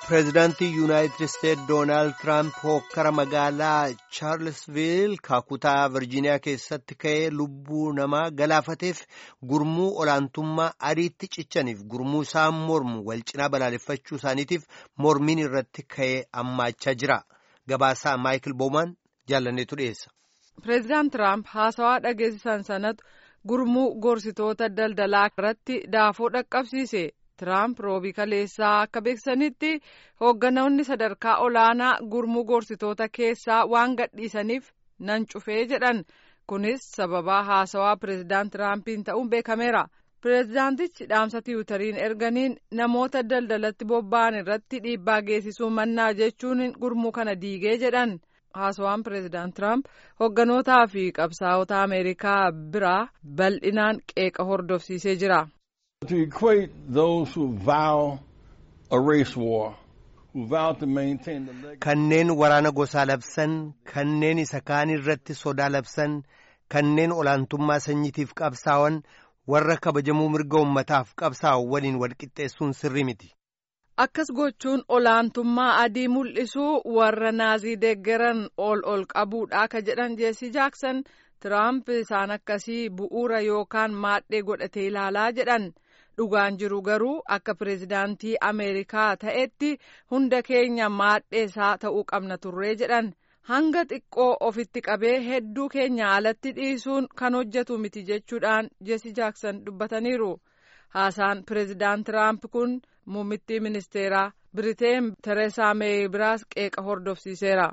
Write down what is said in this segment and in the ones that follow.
pireezidaantii yuunaayitid isteetsi doonaald tiraamp hokkara magaalaa chaarlsviil kutaa virjiiniyaa keessatti ka'ee lubbuu namaa galaafateef gurmuu olaantummaa adiitti cichaniif gurmuu isaan mormu wal cinaa balaaleffachuu isaaniitiif mormiin irratti ka'ee ammaachaa jira gabaasaa maayikil boomaan jaalanneetu dhiyeessa. pireezidaant tiraamp haasawaa dhageessisan sanatu gurmuu gorsitoota daldalaa irratti daafoo dhaqqabsiise. Tiraamp roobii kaleessaa akka beeksisanitti hoogganoonni sadarkaa olaanaa gurmuu gorsitoota keessaa waan gadhiisaniif nan cufee jedhan kunis sababaa haasawaa pireezidaant Tiraampiin ta'uun beekameera. Pireezidaantichi dhaamsa tiwutariin erganiin namoota daldalatti bobba'an irratti dhiibbaa geessisuu mannaa jechuun gurmuu kana diigee jedhan. haasawaan pireezidaant Tiraamp hoogganotaa fi qabsaa'ota Ameerikaa biraa bal'inaan qeeqa hordofsiisee jira. To equate those who vow a race war, who vow to maintain the legacy. Kanneen waraana gosaa labsan, kanneen isa kaan irratti sodaa labsan, kanneen olaantummaa sanyiitiif qabsaa'an, warra kabajamuu mirga ummataaf qabsaa'u waliin walqixxeessuun sirrii miti. Akkas gochuun olaantummaa adii mul'isuu warra naazii deeggaran ol ol qabuudha ka jedhan jeesii jaaksan Tiraamp isaan akkasii bu'uura yookaan maadhee godhatee ilaalaa jedhan. dhugaan jiru garuu akka pireezidaantii ameerikaa ta'etti hunda keenya maadheesaa ta'uu qabna turree jedhan hanga xiqqoo ofitti qabee hedduu keenya alatti dhiisuun kan hojjetu miti jechuudhaan jeesi jaaksan dubbataniiru haasaan pireezidaant tiraamp kun muummittii ministeeraa biriteen tereesaa meey biraas qeeqa hordofsiiseera.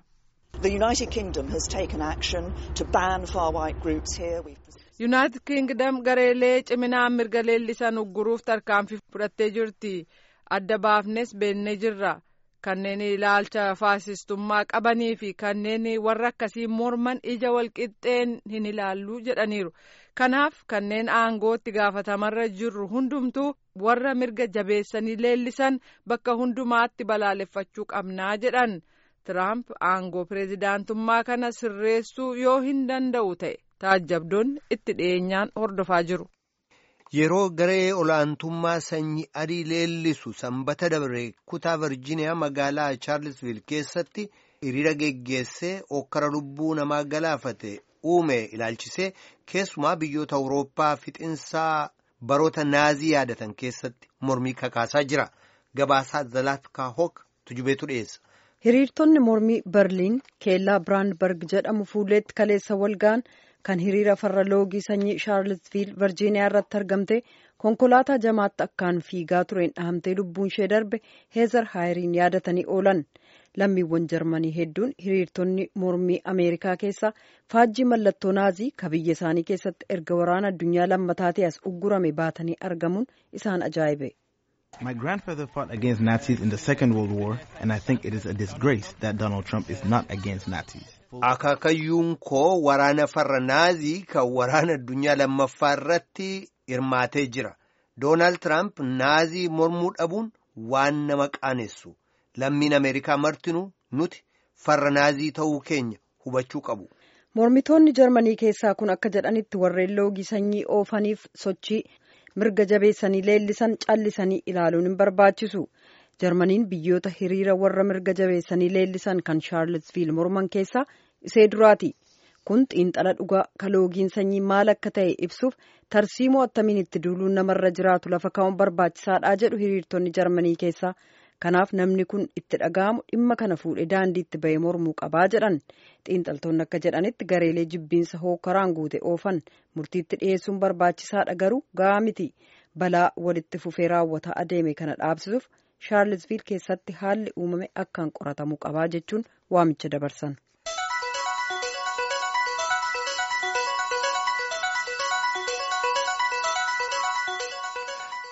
yuunaayitid kiingdam gareelee ciminaan mirga leellisan ugguruuf tarkaanfii fudhattee jirti adda baafnes beennee jirra kanneen ilaalcha faasistummaa qabanii fi kanneen warra akkasii morman ija walqixxeen hin ilaallu jedhaniiru kanaaf kanneen aangootti gaafatamarra jirru hundumtuu warra mirga jabeessanii leellisan bakka hundumaatti balaaleffachuu qabnaa jedhan tiraamp aangoo pireezidaantummaa kana sirreessuu yoo hin danda'u ta'e. taajjabdoonni itti dhiyeenyaan hordofaa jiru. Yeroo garee olaantummaa sanyii adii leellisu sanbata dabre kutaa Virjiiniyaa magaalaa Chaarlsviil keessatti hiriira geggeessee okkara lubbuu namaa galaafate uume ilaalchisee keessumaa biyyoota Awurooppaa fixinsaa baroota naazii yaadatan keessatti mormii kakaasaa jira. Gabaasaa Zalaatkaa Hook tujubeetu dhiyeessa. Hiriirtonni mormii Berliin keellaa Biraandberg jedhamu fuulleetti kaleessa walga'an kan hiriira farra loogii sanyii shaarlsviil virjiiniyaa irratti argamte konkolaataa jamaatti akkaan fiigaa tureen dhahamtee lubbuun ishee darbe heezar haayiriin yaadatanii oolan lammiiwwan jarmanii hedduun hiriirtonni mormii ameerikaa keessa faajjii mallattoo naazii ka biyya isaanii keessatti erga waraana addunyaa lammataatii as uggurame baatanii argamuun isaan ajaa'ibe. My grandfather fought against Nazis in the Second World War, and I think it is a disgrace that Donald Trump is not against Nazis. Akaakayyuun koo waraana farra naazii kan waraana addunyaa lammaffaa irratti hirmaatee jira. Doonaald Tiraamp naazii mormuu dhabuun waan nama qaanessu. Lammiin Ameerikaa martinuu nuti farra naazii ta'uu keenya hubachuu qabu. Mormitoonni Jarmanii keessaa kun akka jedhanitti warreen loogii sanyii oofaniif sochii mirga jabeessanii leellisan callisanii ilaaluun hin barbaachisu. Jarmaniin biyyoota hiriira warra mirga jabeessanii leellisan kan Shaarlsviil morman keessaa isee duraati. Kun xiinxala dhugaa ka loogiin sanyii maal akka ta'e ibsuuf tarsiimoo attamiin itti duuluun namarra jiraatu lafa kaa'uun barbaachisaadha jedhu hiriirtonni Jarmanii keessaa. Kanaaf namni kun itti dhaga'amu dhimma kana fuudhee daandiitti bahee mormuu qabaa jedhan. Xiinxaltoonni akka jedhanitti gareelee jibbiinsa hookaraan guute oofan murtiitti dhiyeessuun barbaachisaadha garuu gahaa miti. Balaa walitti fufee raawwataa adeeme kana dhaabsisuuf Shaarlsviil keessatti haalli uumame akkaan qoratamuu qabaa jechuun waamicha dabarsan.